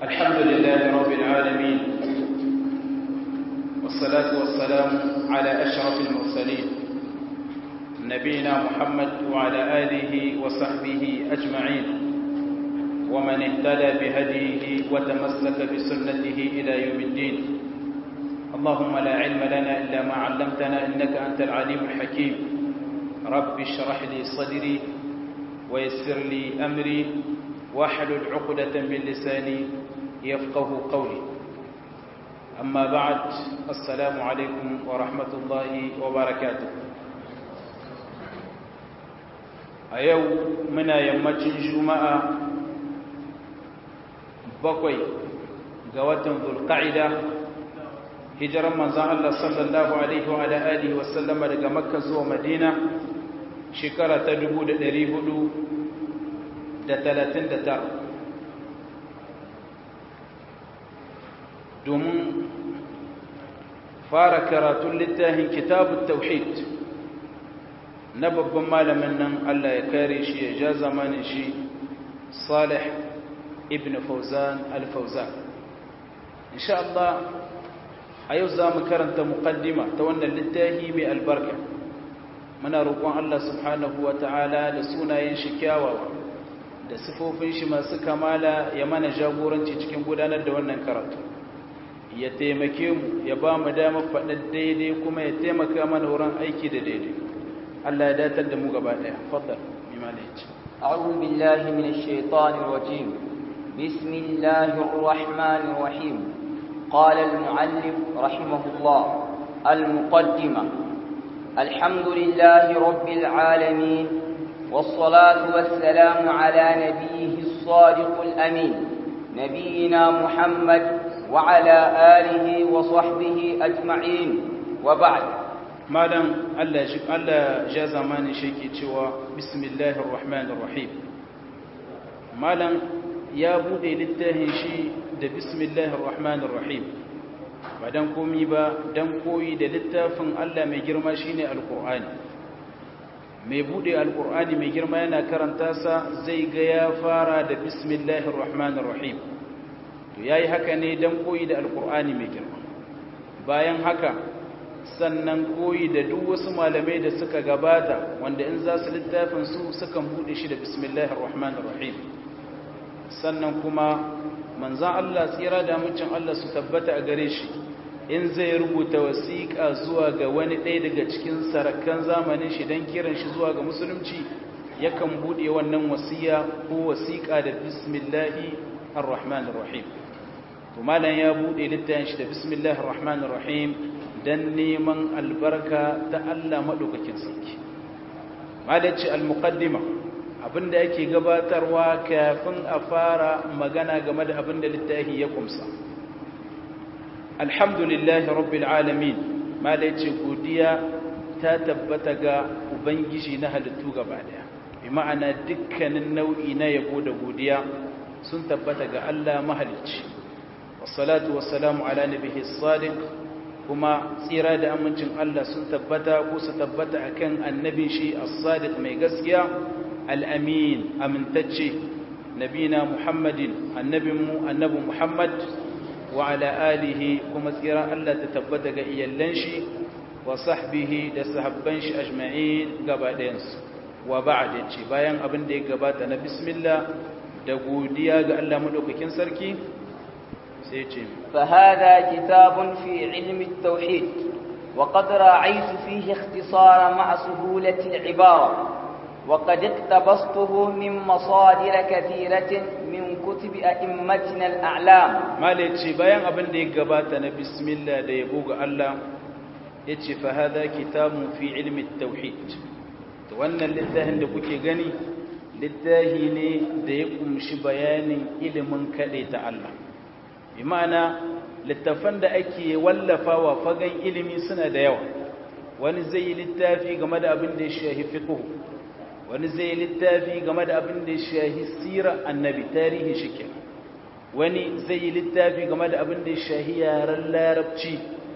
الحمد لله رب العالمين والصلاة والسلام على أشرف المرسلين نبينا محمد وعلى آله وصحبه أجمعين ومن اهتدى بهديه وتمسك بسنته إلى يوم الدين اللهم لا علم لنا إلا ما علمتنا إنك أنت العليم الحكيم رب اشرح لي صدري ويسر لي أمري واحلل عقدة من لساني يفقه قولي أما بعد السلام عليكم ورحمة الله وبركاته أيو منا يمتن جمعة بقوي قوة ذو القعدة hijiran manzan Allah sallallahu Alaihi wa alihi wasallama daga makka zuwa madina shekara ta 439 domin fara karatun littafin kitabun tauhid na babban malamin nan Allah ya kare shi ya ja zamanin shi salih ibn fauzan al-fauzan insha Allah a yau za mu karanta muqaddima ta wannan littafi mai albarka muna roƙon Allah subhanahu wa ta'ala da sunayen shi kyawawa da sifofin shi masu kamala ya mana jagoranci cikin gudanar da wannan karatu ya taimake mu ya ba mu damar faɗa daidai kuma ya taimaka mana wurin aiki da daidai Allah ya datar da mu gaba ɗaya faddal mimana ya ce أعوذ بالله من الشيطان الرجيم بسم الله الرحمن الرحيم قال المعلم رحمه الله المقدمة الحمد لله رب العالمين والصلاة والسلام على نبيه الصادق الأمين نبينا محمد وعلى آله وصحبه أجمعين وبعد malam Allah Allah ja zamani shake cewa bismillahir rahmanir rahim malam ya bude littafin shi da bismillahir rahmanir rahim ba dan komi ba dan koyi da littafin Allah mai girma shine alqur'ani mai bude alqur'ani mai girma yana karanta sa zai ga ya fara da bismillahir rahmanir rahim to yayi haka ne dan koyi da alqur'ani mai girma bayan haka sannan koyi da duk wasu malamai da suka gabata wanda in za su littafin su sukan bude shi da bismillahir rahmanir rahim sannan kuma manzan Allah tsira da mucin Allah su tabbata a gare shi in zai rubuta wasiƙa zuwa ga wani ɗaya daga cikin sarakan zamanin shi don kiran shi zuwa ga musulunci yakan buɗe wannan wasiya ko wasiƙa da bismillahi ar-rahmanir rahim to malam ya buɗe littafin shi da bismillahir rahmanir rahim dan neman albarka ta Allah madaukakin sarki malaci al-muqaddima abinda yake gabatarwa kafin a fara magana game da abinda littafi ya kumsa alhamdulillahi rabbil alamin mala yace godiya ta tabbata ga ubangiji na halittu gaba daya bi ma'ana dukkanin nau'i na yabo da godiya sun tabbata ga Allah mahalicci wassalatu wassalamu ala nabiyhi sadiq kuma tsira da amincin Allah sun tabbata ko su tabbata akan annabin shi as-sadiq mai gaskiya al'amin amintacce nabina muhammadin annabinmu annabi muhammad wa ala alihi kuma tsira Allah ta tabbata ga iyallan shi wa sahbihi da sahabban shi ajma'in gaba ɗayansu wa ba'da ce bayan abin da ya gabata na bismillah da godiya ga Allah madaukakin sarki sai ce فهذا كتاب في علم التوحيد وقد راعيت فيه اختصارا مع سهولة العبارة وقد اقتبسته من مصادر كثيرة من كتب أئمتنا الأعلام ما ليتشي بيان أبن دي قباتنا بسم الله دي يبوغ الله يتشي فهذا كتاب في علم التوحيد وانا للذهن لكوكي غني littahi ne da ya kumshi bayanin ilimin kaɗai ta Allah bi ma'ana littafan da ake wallafawa fagen ilimi suna da yawa wani zai yi littafi game da abin da ya shahi fiqh wani zai yi littafi game da abin da ya shahi sirar annabi tarihi shike wani zai yi littafi game da abin da ya shahi yaren larabci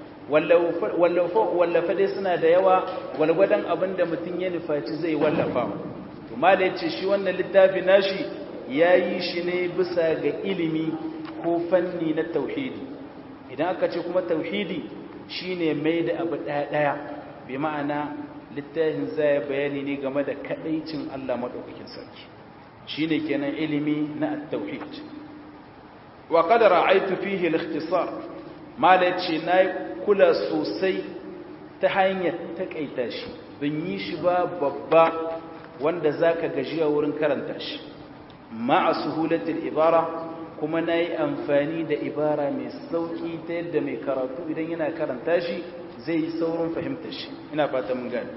wallafa dai suna da yawa walgwadon abin da mutum ya nufaci zai wallafa to ma da ya ce shi wannan littafi nashi ya yi shi ne bisa ga ilimi ko fanni na tauhidi idan aka ce kuma tauhidi shine mai da abu ɗaya ɗaya bi ma'ana littafin zai bayani ne game da kadaicin Allah madaukakin sarki shine kenan ilimi na at-tauhid wa qad ra'aytu fihi al-ikhtisar malaci nayi kula sosai ta hanyar takaita shi ban yi shi ba babba wanda zaka gajiya wurin karanta shi ma'a suhulatil ibara kuma nayi amfani da ibara mai sauki ta yadda mai karatu idan yana karanta shi zai yi saurin fahimtar shi ina fata mun gani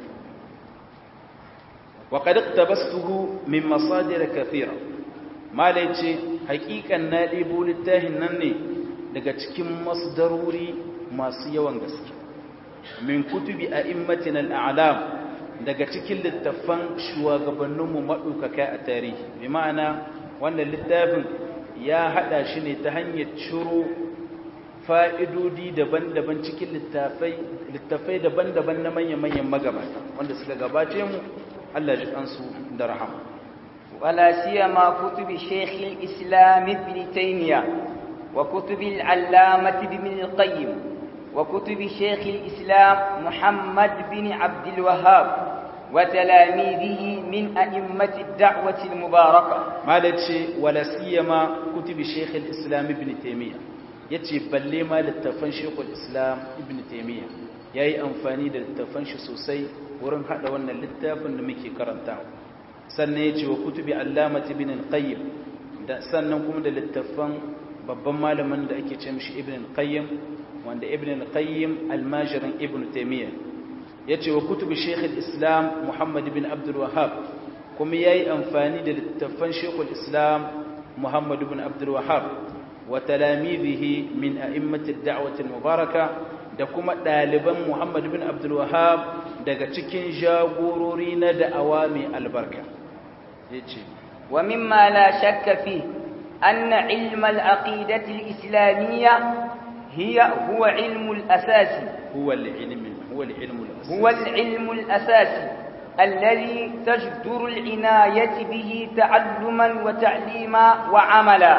wa qad iqtabastuhu min masadir kathira mala yace hakikan na ɗebo littafin nan ne daga cikin masdaruri masu yawan gaske min kutubi a'immatin al'alam daga cikin littafan shugabanninmu maɗaukaka a tarihi bi ma'ana wannan littafin ya haɗa shi ne ta hanyar ciro fa'idodi daban-daban cikin littafai daban-daban na manyan-manyan magabata wanda suka gabace mu Allah ji kansu da rahama ولا سيما كتب شيخ الإسلام ابن تيمية وكتب العلامة ابن القيم وكتب شيخ الإسلام محمد بن عبد الوهاب وتلاميذه من أئمة الدعوة المباركة ما لتشي ولا سيما كتب شيخ الإسلام ابن تيمية yace balle ma littafan shekul islam ibn taimiyya ya yi amfani da littafan shi sosai wurin hada wannan littafin da muke karanta sannan ya ce wa kutubi allamat ibn al-qayyim da sannan kuma da littafan babban malamin da ake ce mishi ibn al-qayyim wanda ibn al-qayyim almajirin ibn taimiyya ya ce wa kutubi shekul islam muhammad ibn abdul wahab kuma ya yi amfani da littafan shekul islam muhammad ibn abdul wahab وتلاميذه من أئمة الدعوة المباركة da kuma ɗaliban Muhammad bin Abdul Wahab daga cikin jagorori na da'awa mai albarka yace wa mimma la shakka fi anna ilm al-aqidati al-islamiyya hiya huwa ilm al-asasi huwa al-ilm huwa al-ilm al-asasi huwa al-ilm al-asasi الذي تجدر العناية به تعلما وتعليما وعملا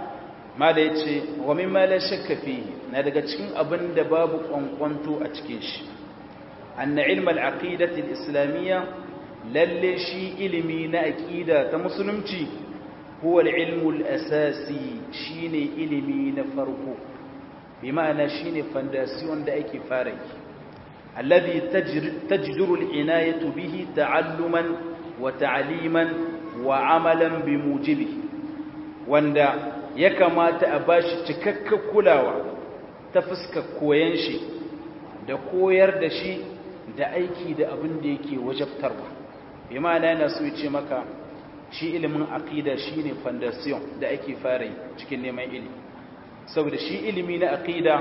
ma da ya ce wa mimma la shakka fihi na daga cikin abin da babu kwankwanto a cikin shi anna ilm al-aqidati al-islamiyya lalle shi ilimi na aqida ta musulunci huwa al-ilm al-asasi shine ilimi na farko bi ma'ana shine foundation da ake fara yi alladhi tajduru al-inayatu bihi ta'alluman wa ta'liman wa amalan bi mujibi wanda ya kamata a bashi cikakken kulawa ta fuskar koyan shi da koyar da shi da aiki da abin da yake wajabtarwa bi ma'ana yana so ce maka shi ilimin aqida shine foundation da ake fara cikin neman ilimi saboda shi ilimi na aqida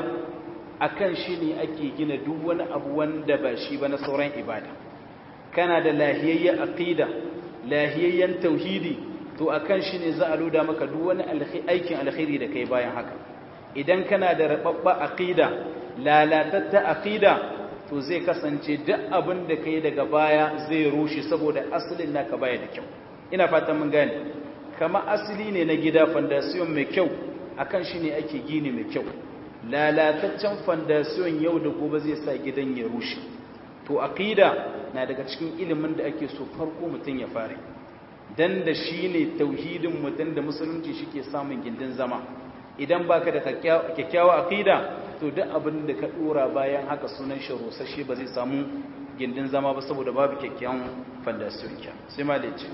akan shi ne ake gina duk wani abu wanda ba shi ba na sauran ibada kana da lahiyayyen aqida lahiyayyen tauhidi to akan shi ne za a loda maka duk wani aikin alkhairi da kai bayan haka idan kana da rababba aqida lalatatta aqida to zai kasance duk abin da kai daga baya zai rushe saboda asalin naka baya da kyau ina fatan mun gane kama asali ne na gida foundation mai kyau akan shi ne ake gini mai kyau lalataccen foundation yau da gobe zai sa gidan ya rushe to aqida na daga cikin ilimin da ake so farko mutum ya fara dan da shi ne tauhidin mutum da musulunci shi ke samun gindin zama idan baka da kyakkyawa aqida to duk abin da ka dora bayan haka sunan shi rusashe ba zai samu gindin zama ba saboda babu kyakkyawan foundation kya sai ma lace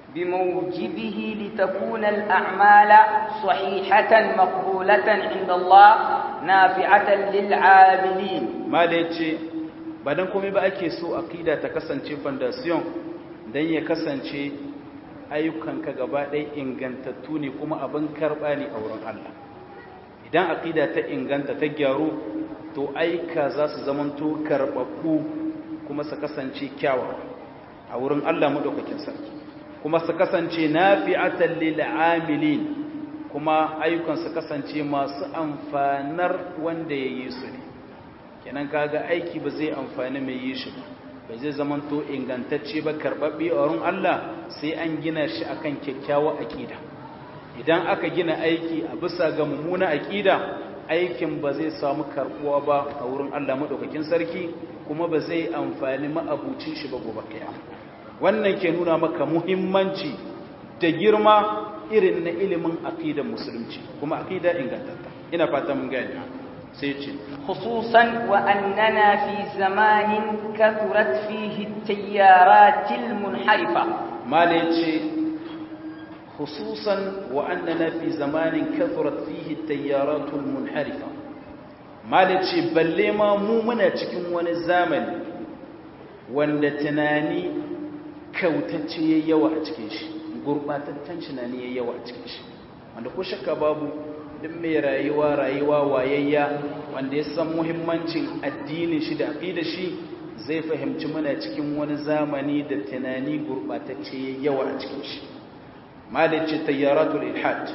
بموجبه لتكون الأعمال صحيحة مقبولة عند الله نافعة للعاملين ما ليتي badan komai ba ake so aqida ta kasance foundation dan ya kasance ayyukanka gaba ɗaya ingantattu ne kuma abin karɓa ne a wurin Allah idan aqida ta inganta ta gyaru to aika za su zamanto karɓaɓɓu kuma su kasance kyawawa a wurin Allah madaukakin sarki kuma su kasance nafi'atan lil amilin kuma ayyukan su kasance masu amfanar wanda ya yi su ne kenan kaga aiki ba zai amfani mai yi shi ba ba zai zamanto ingantacce ba karɓaɓɓe a wurin Allah sai an gina shi akan kyakkyawar aƙida idan aka gina aiki a bisa ga mummuna aqida aikin ba zai samu karbuwa ba a wurin Allah madaukakin sarki kuma ba zai amfani ma'abucin shi ba gobe kiyama wannan ke nuna maka muhimmanci da girma irin na ilimin aqidar musulunci kuma aqida ingantatta ina fata mun gani sai ce خصوصا وأننا في زمان كثرت فيه التيارات المنحرفة ما ليتشي خصوصا وأننا في زمان كثرت فيه التيارات المنحرفة ما ليتشي بل ما مؤمنة cikin wani zamani wanda tunani kautacce yayi yawa a cikin shi gurbataccen tunani yayi yawa a cikin shi wanda ko shakka babu duk mai rayuwa rayuwa wayayya wanda ya san muhimmancin addinin shi da aqidar shi zai fahimci muna cikin wani zamani da tunani gurbatacce yawa a cikin shi malaci tayyaratul ilhad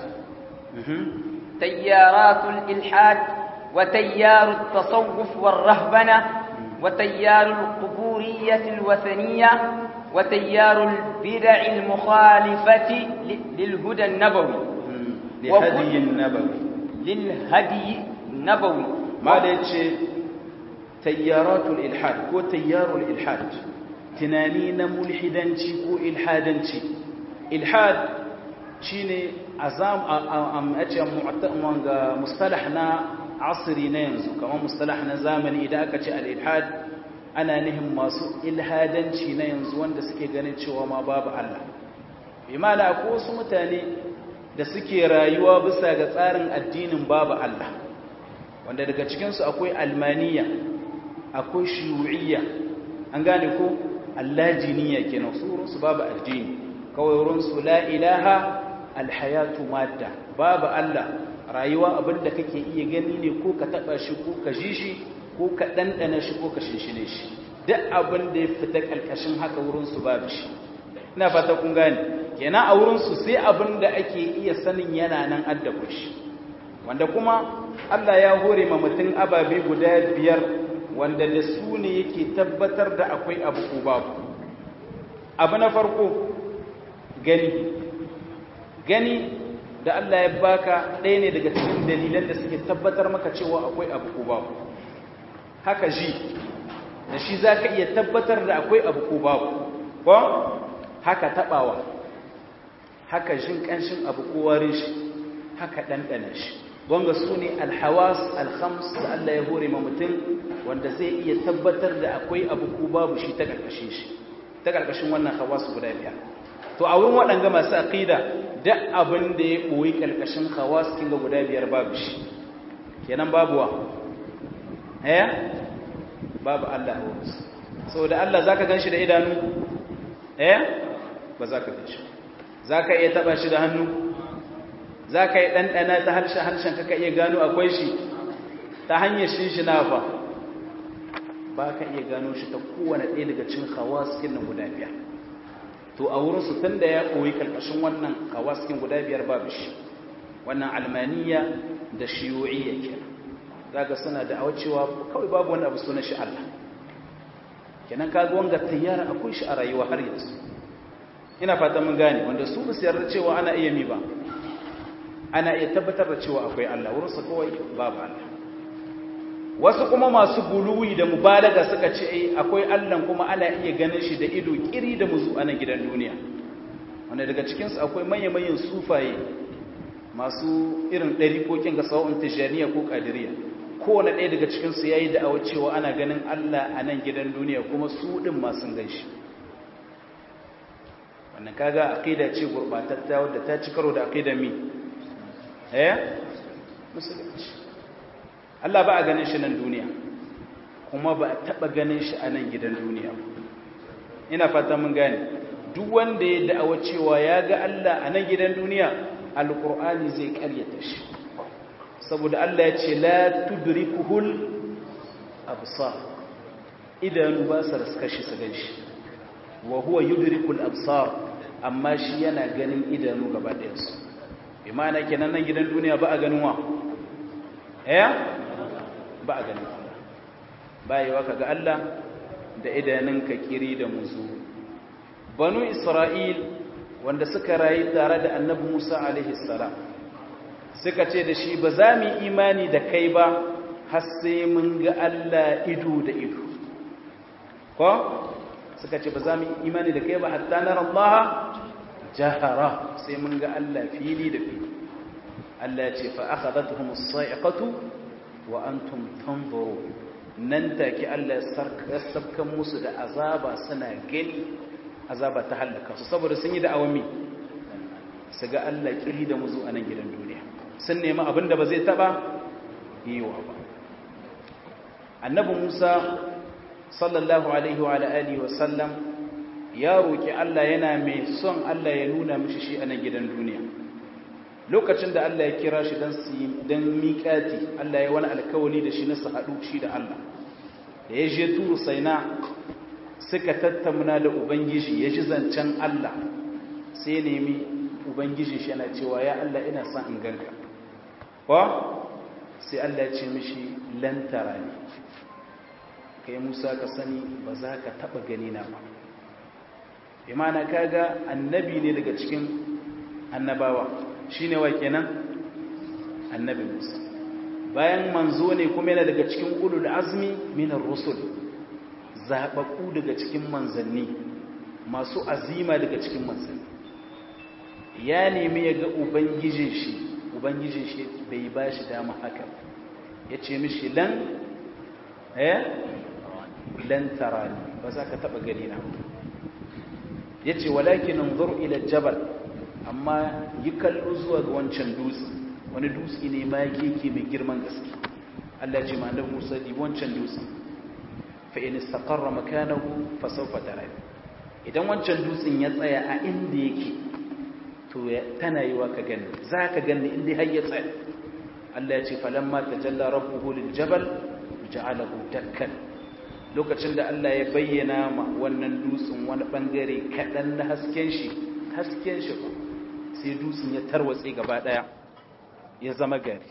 tayyaratul ilhad wa tayyarut tasawuf war rahbana wa tayyarul quburiyyah al wathaniyya wa tayyarul bid'ah al mukhalifati lil huda an nabawi لهدي النبوي للهدي النبوي ما yace tayyaratul ilhad ko tayyarul ilhad tunani na mulhidanci ko ilhadanci ilhad shine azam am ace mu'tamman ga mustalah na asri na yanzu kamar mustalah na zamani idan aka ce al ilhad ana nihin masu ilhadanci na yanzu wanda suke ganin cewa ma babu Allah bi ma'ana ko wasu mutane da suke rayuwa bisa ga tsarin addinin babu Allah wanda daga cikinsu akwai almaniya akwai shiyu'iyya an gane ko allajiniya kenan su wurinsu babu addini kawai wurinsu la ilaha alhayatu madda babu Allah rayuwa abinda kake iya gani ne ko ka taba shi ko ka ji shi ko ka dandana shi ko ka shinshine shi duk abin da ya fita kalkashin haka wurinsu babu shi ina fata kun gane kenan a wurinsu sai abin da ake iya sanin yana nan addabu shi wanda kuma Allah ya hore ma mutum ababe guda biyar wanda da su ne yake tabbatar da akwai abu ko babu abu na farko gani gani da Allah ya baka ɗaya ne daga cikin dalilan da suke tabbatar maka cewa akwai abu ko babu haka ji da shi za ka iya tabbatar da akwai abu ko babu ko haka taɓawa haka jin ƙanshin abu ko warin shi haka ɗanɗana shi wanga su ne alhawas alhams da Allah ya hore ma mutum wanda zai iya tabbatar da akwai abu ko babu shi ta ƙarƙashin shi ta ƙarƙashin wannan hawas guda biyar to a wurin waɗanga masu aƙida duk abin da ya ɓoyi ƙarƙashin hawas kinga guda biyar babu shi kenan babu wa eh babu Allah a wurinsu saboda Allah zaka gan shi da idanu eh ba za ka gan shi za ka iya taɓa shi da hannu za ka yi ɗanɗana ta harshen harshen ka iya gano akwai shi ta hanyar shinshina fa ba ka iya gano shi ta kowane ɗaya daga cin hawaskin nan guda biyar to a wurinsu tun da ya koyi ƙarƙashin wannan hawaskin guda biyar babu shi wannan almaniya da shiyu'iyya kenan za ga suna da awacewa kawai babu wani abu suna shi Allah kenan kaga wanga tayyara akwai shi a rayuwa har yanzu ina fata mun gane wanda su ba su yarda cewa ana iya mi ba ana iya tabbatar da cewa akwai Allah wurinsa kawai babu Allah wasu kuma masu guluwi da mubalaga suka ce ai akwai Allah kuma ana iya ganin shi da ido kiri da muzu a nan gidan duniya wanda daga cikinsu akwai manya-manyan sufaye masu irin ɗarikokin ga sawa'un tijjaniya ko ƙadiriya kowane ɗaya daga cikinsu ya yi da'awa cewa ana ganin Allah a nan gidan duniya kuma su ɗin masu gan shi wannan kaga aqida ce gurbatatta wadda ta ci karo da aqida mi eh musulunci Allah ba a ganin shi nan duniya kuma ba a taba ganin shi a nan gidan duniya ina fata mun gane duk wanda ya da'awa cewa ya ga Allah a nan gidan duniya alqur'ani zai karyata shi saboda Allah ya ce la tudrikuhul absar idanu ba sa raska shi su gan shi wa huwa yudrikul absar amma shi yana ganin idanu gaba ɗayan su bi ma'ana kenan nan gidan duniya ba a ganin wa eh ba a ganin Allah bayewa kaga Allah da idanunka kiri da muzu banu isra'il wanda suka rayu tare da annabi Musa alaihi salam suka ce da shi ba za mu imani da kai ba har sai mun ga Allah ido da ido ko suka ce ba za mu imani da kai ba hatta nara Allah jahara sai mun ga Allah fili da fili Allah ya ce fa akhadathum as-sa'iqatu wa antum tanzurun nan take Allah ya sabkan musu da azaba suna gani azaba ta halaka su saboda sun yi da awami su ga Allah kiri da muzu a nan gidan duniya sun nemi abin da ba zai taba yiwa ba annabi Musa sallallahu alaihi wa alihi wa sallam ya roki Allah yana mai son Allah ya nuna mishi shi a nan gidan duniya lokacin da Allah ya kira shi dan su dan miƙati Allah ya wani alkawali da shi na su haɗu shi da Allah da ya je turu saina suka tattauna da ubangiji ya ji zancen Allah sai nemi ubangiji shi yana cewa ya Allah ina son in ganka ko sai Allah ya ce mishi lantara ne kai Musa ka sani ba za ka taba gani na ba imana kaga annabi ne daga cikin annabawa shine wa kenan annabi Musa bayan manzo ne kuma yana daga cikin ulul azmi minar rusul zababbu daga cikin manzanni masu azima daga cikin manzanni ya nemi ya ga ubangijin shi ubangijin shi bai ba shi dama haka ya ce mishi lan eh lan tarani ba za ka taba gani na ya ce walakin anzur ila jabal amma yi kallo zuwa ga wancan dutse wani dutse ne ma yake mai girman gaske Allah ce ma'anar Musa di wancan dutse fa in istaqarra makanahu fa sawfa tarani idan wancan dutsen ya tsaya a inda yake to tana yiwa ka gani zaka gani inda har ya tsaya Allah ya ce falamma tajalla rabbuhu lil jabal ja'alahu dakkan lokacin da Allah ya bayyana ma wannan dutsen wani bangare kadan na hasken shi hasken shi ba sai dutsen ya tarwatse gaba daya ya zama gari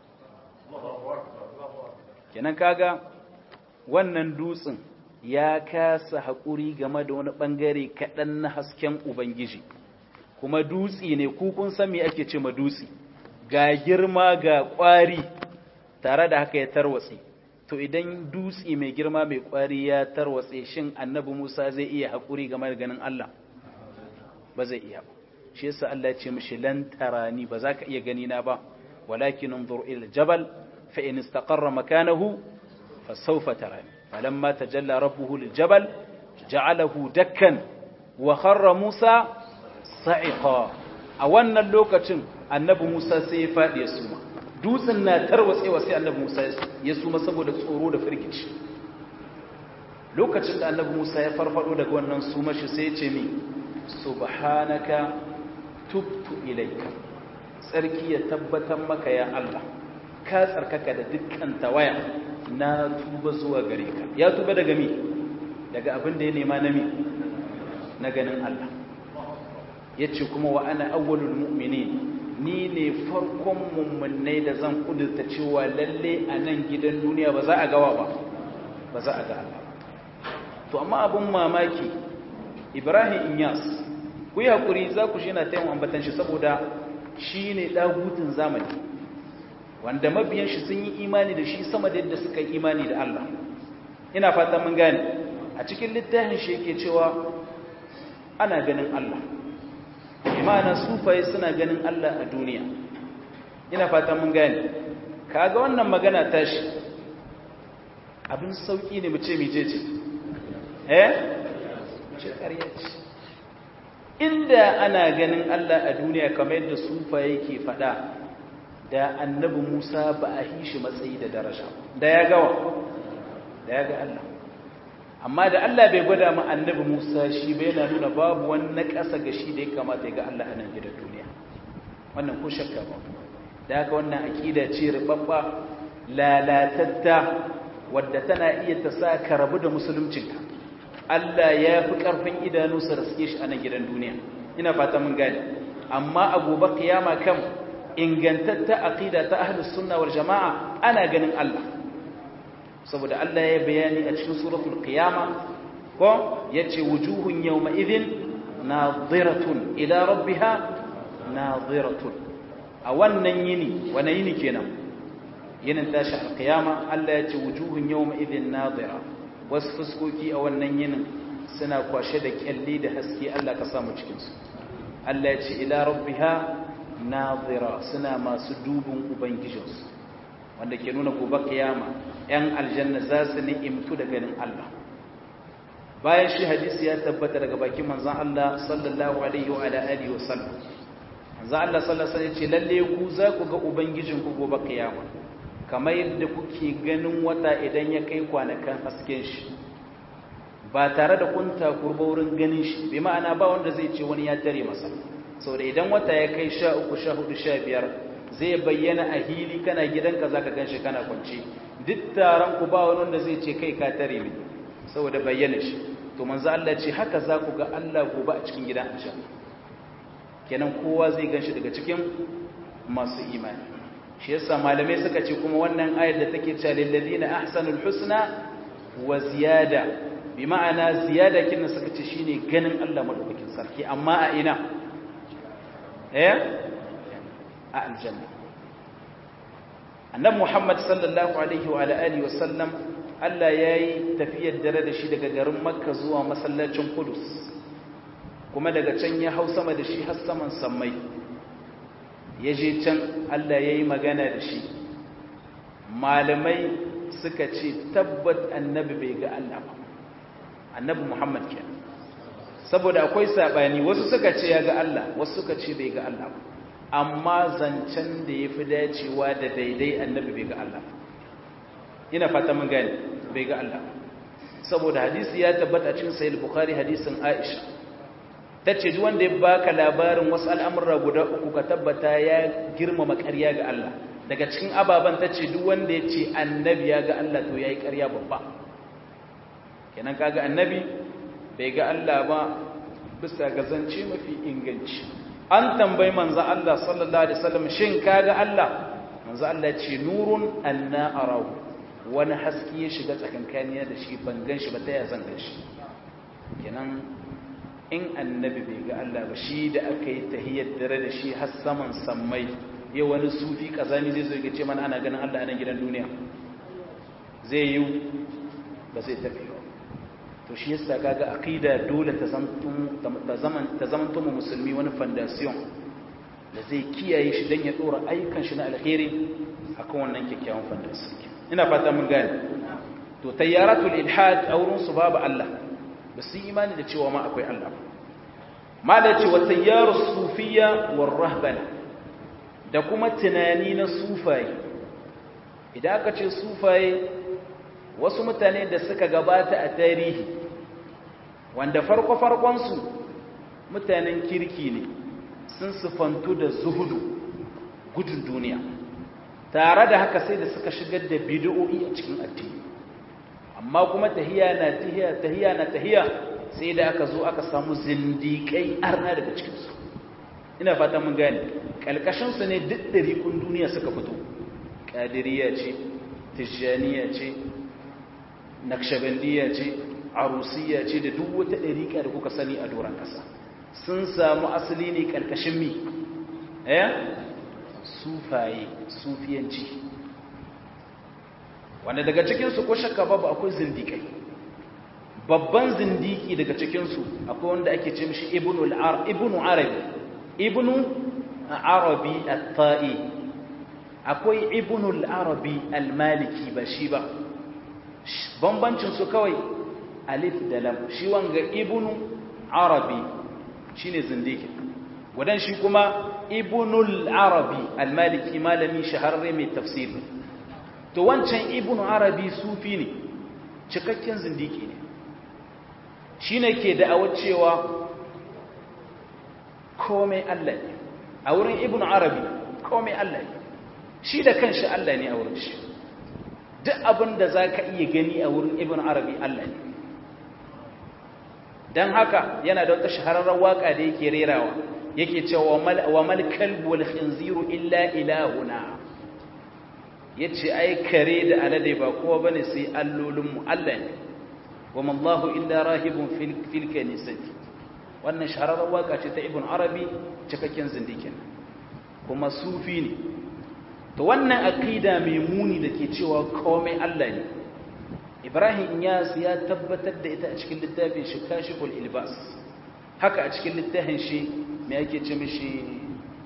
kenan kaga wannan dutsen ya kasa haƙuri game da wani ɓangare kaɗan na hasken ubangiji kuma dutse ne kun san me ake ce ma dutse ga girma ga ƙwari tare da haka ya tarwatse to idan dutse mai girma mai ƙwari ya tarwatse shin annabi musa zai iya haƙuri game da ganin allah ba zai iya ba shi yasa allah ya ce mishi lan tarani ba za ka iya gani na ba walakin انظر الى الجبل فان استقر مكانه فسوف تراني فلما تجلى ربه للجبل جعله دكا وخر موسى صعقا a wannan lokacin annabi Musa sai ya faɗi ya suma dutsen na tarwatsewa sai annabi Musa ya suma saboda tsoro da firgici lokacin da annabi Musa ya farfado daga wannan suma shi sai ya ce mi subhanaka tubtu ilayka tsarki ya tabbatar maka ya Allah ka tsarkaka da dukkan tawaya na tuba zuwa gare ka ya tuba daga mi daga abin da ya nema na mi na ganin Allah ya ce kuma wa ana awwalul mu'minin ni ne farkon mummunai da zan kudurta cewa lalle a nan gidan duniya ba za a gawa ba ba za a ga Allah to amma abin mamaki Ibrahim Inyas ku yi haƙuri za ku shi na taimakon ambatan shi saboda shi ne ɗagutun zamani wanda mabiyan shi sun yi imani da shi sama da yadda suka yi imani da Allah ina fata mun gane a cikin littafin shi yake cewa ana ganin Allah imana sufaye suna ganin Allah a duniya ina fata mun gane kaga wannan magana tashi abin sauki ne mu ce mije ce eh ce ƙarya ce inda ana ganin Allah a duniya kamar yadda sufa yake fada da annabi Musa ba a hishi matsayi da daraja da ya gawa da ya ga Allah amma da Allah bai gwada ma annabi Musa shi bai yana nuna babu wani ƙasa ga shi da ya kamata ya ga Allah a nan gidan duniya wannan ko shakka ba da haka wannan aƙida ce ribabba lalatatta wadda tana iya ta sa ka rabu da musuluncinka Allah ya fi ƙarfin idanu su raske shi a nan gidan duniya ina fata mun gani amma a gobe kiyama kan ingantatta aqida ta ahlus sunna wal jamaa ana ganin Allah saboda Allah ya bayani a cikin suratul qiyama ko yace wujuhun yawma idhin nadiratun ila rabbiha nadiratun a wannan yini wani yini kenan yinin tashi alkiyama Allah ya ce wujuhun yawma idhin nadira wasu fuskoki a wannan yinin suna kwashe da kyalli da haske Allah ka samu cikin su Allah ya ce ila rabbiha nadira suna masu dubin ubangijinsu wanda ke nuna gobe kiyama yan aljanna za su ni'imtu da ganin Allah bayan shi hadisi ya tabbata daga bakin manzon Allah sallallahu alaihi wa alihi wa sallam manzon Allah sallallahu alaihi wa sallam ce lalle ku za ku ga ubangijinku gobe kiyama kamar yadda kuke ganin wata idan ya kai kwanakan hasken shi ba tare da kun takurba wurin ganin shi bi ma'ana ba wanda zai ce wani ya tare masa saboda idan wata ya kai sha uku sha hudu sha biyar zai bayyana a hili kana gidanka za ka gan shi kana kwanci duk taron ku ba wani wanda zai ce kai ka tare mai saboda bayyana shi to manzo Allah ce haka za ku ga Allah gobe a cikin gidan aljanna kenan kowa zai gan shi daga cikin masu imani shi yasa malamai suka ce kuma wannan ayar da take cewa lil ladina ahsanul husna wa ziyada bi ma'ana ziyada kin suka ce shine ganin Allah madaukakin sarki amma a ina eh a aljanna annabi Muhammad sallallahu alaihi wa alihi wa sallam Allah yayi tafiyar dare da shi daga garin Makka zuwa masallacin Qudus kuma daga can ya hau sama da shi har saman sammai ya je can Allah ya yi magana da shi malamai suka ce tabbat annabi bai ga Allah ba annabi Muhammad ke saboda akwai saɓani wasu suka ce ya ga Allah wasu suka ce bai ga Allah ba amma zancen da ya fi dacewa da daidai annabi bai ga Allah ina fata mun gani bai ga Allah saboda hadisi ya tabbata cikin sahih bukhari hadisin Aisha ta ce duk wanda ya baka labarin wasu al'amurra guda uku ka tabbata ya girmama ƙarya ga Allah daga cikin ababen ta ce duk wanda ya ce annabi ya ga Allah to ya yi ƙarya babba kenan kaga annabi bai ga Allah ba bisa ga zance mafi inganci an tambayi manzo Allah sallallahu alaihi wasallam shin kaga Allah manzo Allah ce nurun anna arahu wani haske ya shiga tsakankaniya da shi ban gan shi ba ta ya zan gan shi kenan in annabi bai ga Allah ba shi da aka yi tahiyyar dare da shi har saman sammai yau wani sufi kazani zai zo ya ce mana ana ganin Allah a nan gidan duniya zai yi ba zai tafi ba to shi yasa kaga aqida dole ta zaman ta zaman mu musulmi wani foundation da zai kiyaye shi dan ya dora ayyukan shi na alheri akan wannan kyakkyawan foundation ina fata mun gane to tayyaratul ilhad aurun su babu Allah ba su yi imani da cewa ma akwai Allah ma da ce wata yaro sufiya wa rahbana da kuma tunani na sufaye idan aka ce sufaye wasu mutane da suka gabata a tarihi wanda farko-farkonsu mutanen kirki ne sun sufantu da zuhudu gudun duniya tare da haka sai da suka shigar da bidiyo'i a cikin addini amma kuma tahiya na tahiya tahiya na tahiya sai da aka zo aka samu zindiƙai arna daga cikinsu ina fata mun gane ƙalƙashinsu ne duk ɗariƙun duniya suka fito ƙadiriya ce tijjaniya ce nakshabandiya ce arusiya ce da duk wata ɗariƙa da kuka sani a doron ƙasa sun samu asali ne ƙarƙashin mi eh sufaye sufiyanci wanda daga cikinsu ko shakka babu akwai zindikai babban zindiki daga cikinsu akwai wanda ake ce mishi ibnu arabi ibnu arabi at-ta'i akwai ibnu arabi al-maliki ba shi ba bambancin su kawai alif da lam shi wanga ibnu arabi shine zindiki wadan shi kuma ibnu arabi al-maliki malami shahararre mai tafsiri to wancan ibn arabi sufi ne cikakken zindiki ne shi ne ke da'awar cewa komai Allah ne a wurin ibn arabi komai Allah ne shi da kanshi Allah ne a wurin shi duk abin da za ka iya gani a wurin ibn arabi Allah ne don haka yana da wata shahararren waka da yake rerawa yake cewa wa mal kalbu wal khinziru illa ilahuna ya ce ai kare da alade ba kowa bane sai allolinmu Allah ne wa mallahu illa rahibun fil kanisati wannan shahararren waka ce ta ibn arabi cikakken zindikin kuma sufi ne to wannan aqida mai muni da ke cewa komai Allah ne ibrahim yas ya tabbatar da ita a cikin littafin shi kashiful ilbas haka a cikin littafin shi me yake ce mishi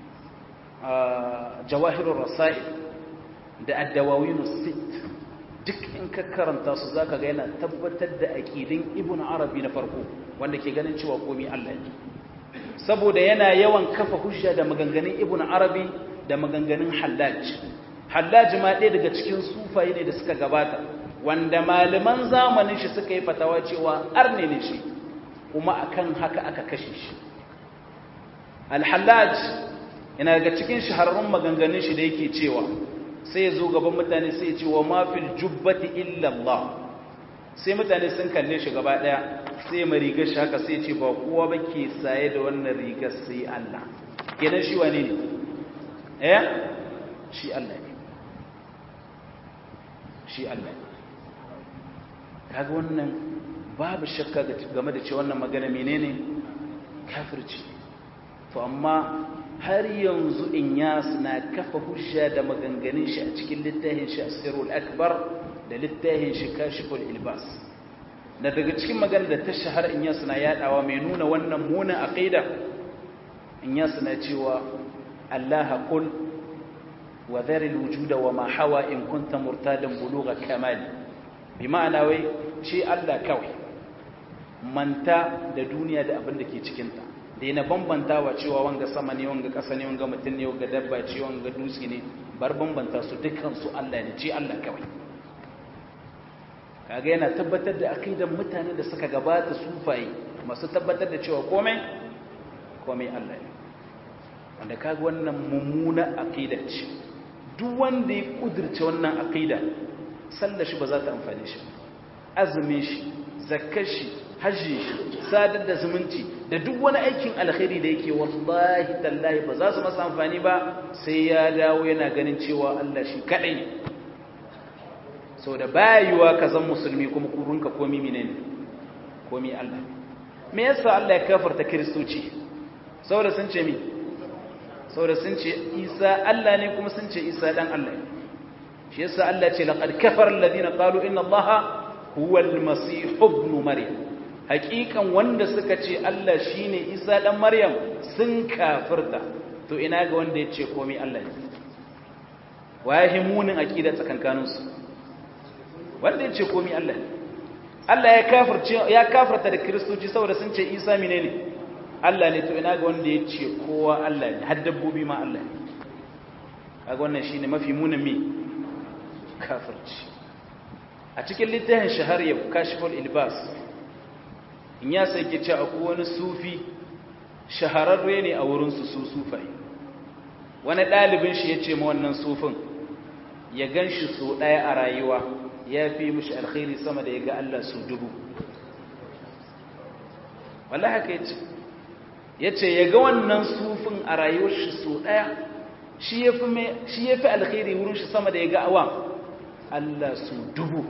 jawahirur rasail da ad-dawawin sit duk in ka karanta su zaka ga yana tabbatar da aqidin ibn arabi na farko wanda ke ganin cewa komai Allah ne saboda yana yawan kafa hujja da maganganun ibn arabi da maganganun hallaj hallaj ma ɗaya daga cikin sufaye ne da suka gabata wanda malaman zamanin shi suka yi fatawa cewa arne ne shi kuma akan haka aka kashe shi al-hallaj yana daga cikin shahararrun maganganun shi da yake cewa sai ya zo gaban mutane sai ya ce wa mafil jubbati illallah sai mutane sun kalle shi gaba daya sai mai rigar shi haka sai ya ce ba kowa ba ke saye da wannan rigar sai Allah kenan shi wane ne eh shi Allah ne shi Allah ne kaga wannan babu shakka game da ce wannan magana menene kafirci to amma har yanzu inyas na kafa hujja da maganganun shi a cikin littafin shi asirul akbar da littafin shi kashiful ilbas da daga cikin magana da ta shahara inyas na yadawa mai nuna wannan munan aqida inyas na cewa allaha qul wa dharil wujuda wa ma hawa in kunta murtadan bulugha kamali bi ma'ana wai ce Allah kawai manta da duniya da abin da ke cikinta da yana bambanta wa cewa wanga sama ne wanga ƙasa ne wanga mutum ne wanga dabba ce wanga dutse ne bar bambanta su dukansu Allah ne ce Allah kawai kaga yana tabbatar da aqidan mutanen da suka gabata sufaye masu tabbatar da cewa komai komai Allah ne wanda kaga wannan mummuna aqida ce duk wanda ya kudirce wannan aqida sallar shi ba za ta amfane shi azumin shi zakkar shi hajji shi sadar da zumunci da duk wani aikin alkhairi da yake wallahi tallahi ba za su masa amfani ba sai ya dawo yana ganin cewa Allah shi kadai ne sau da bayuwa ka zan musulmi kuma kurunka komi menene komi Allah me yasa Allah ya kafarta kiristoci saboda sun ce mi saboda sun ce Isa Allah ne kuma sun ce Isa dan Allah ne shi yasa Allah ce laqad kafara alladhina qalu inna Allaha huwa al-masih ibn maryam hakikan wanda suka ce Allah shine Isa dan Maryam sun kafirta to ina ga wanda yace komai Allah ne waye munin akida tsakankanin su wanda yace komai Allah ne Allah ya kafirce ya kafirta da kristoci saboda sun ce Isa menene Allah ne to ina ga wanda yace kowa Allah ne har dabbobi ma Allah ne kaga wannan shine mafi munin mi kafirci a cikin littafin shahar yau kashiful ilbas in ya sai ke ce akwai wani sufi shahararre ne a wurinsu su sufai wani ɗalibin shi ya ce ma wannan sufin ya gan shi so ɗaya a rayuwa ya fi mishi alkhairi sama da ya ga Allah su dubu wallah haka ya ce ya ce ya ga wannan sufin a rayuwar shi so ɗaya shi ya fi alkhairi wurin shi sama da ya ga awa Allah su dubu